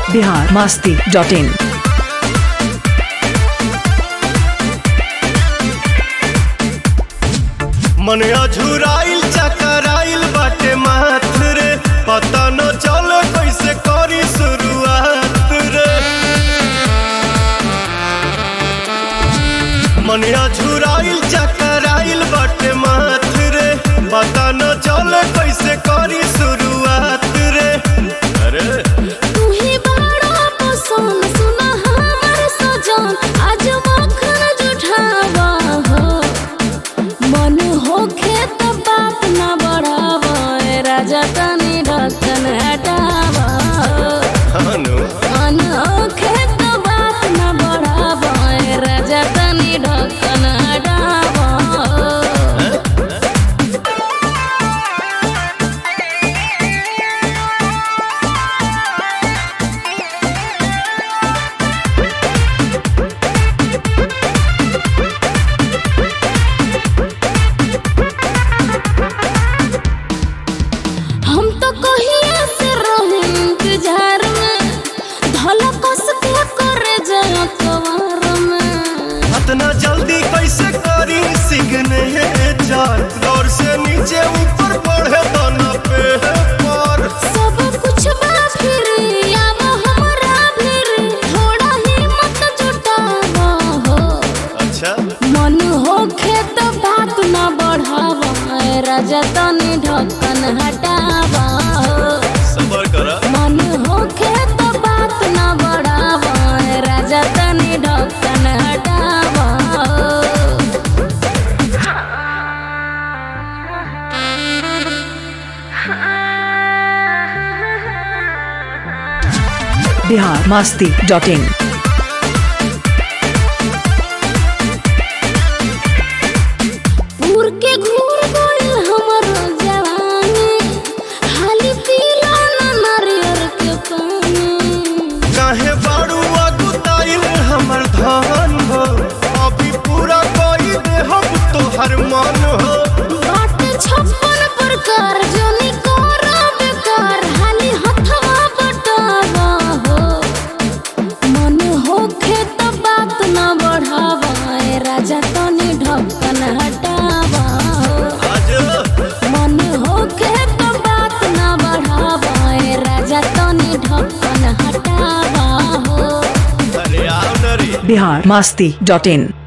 Bihar Masti dot in मन अझुराइल चकराइल बाटे माथ रे पता न चल कैसे करी शुरुआत रे मन अझुराइल चकराइल बाटे माथ रे पता न चल कैसे करी शुरुआत रे अरे तू ही बड़ा पसंद सुना हमर सजन आज मखन जुठावा हो मन होखे त बात न बढ़ावा ए राजा तनी ढक्कन हटावा हो। हनु मन होखे त बात न बढ़ावा ए राजा तनी ढक्कन हटावा हो। हम तो कहिए से रहे इंतजार में धला कस के करे जया कवार में इतना जल्दी कैसे करी सिगने चार दौर से नीचे ऊपर बढ़े तना पे पर सब कुछ बा फिर आव हमरा फिर थोड़ा हिम्मत जुटावा हो अच्छा मन होखे तो बात न बढ़ावा ए राजा तनी ढक्कन हटावा हो सबर करा मन होखे तो बात न बढ़ावा ए राजा तनी ढक्कन हटावा हो बिहार मास्ती डॉट इन उड़ के घूर गइल हमर जवानी हाली पीला न नारियर के पानी काहे बाड़ू अगुताइल हमर धन हो अभी पूरा कोई दे हम तोहर मन हो बाट छप्पन प्रकार जोनी कोरा बेकार हाली हथवा बटावा हो मन होखे त बात न बढ़ावा ए राजा तनी ढक्कन हटावा हो आज मन होखे त बात न बढ़ावा ए राजा तनी ढक्कन हटावा हो अरे आओ नरी बिहार मास्ती डॉट इन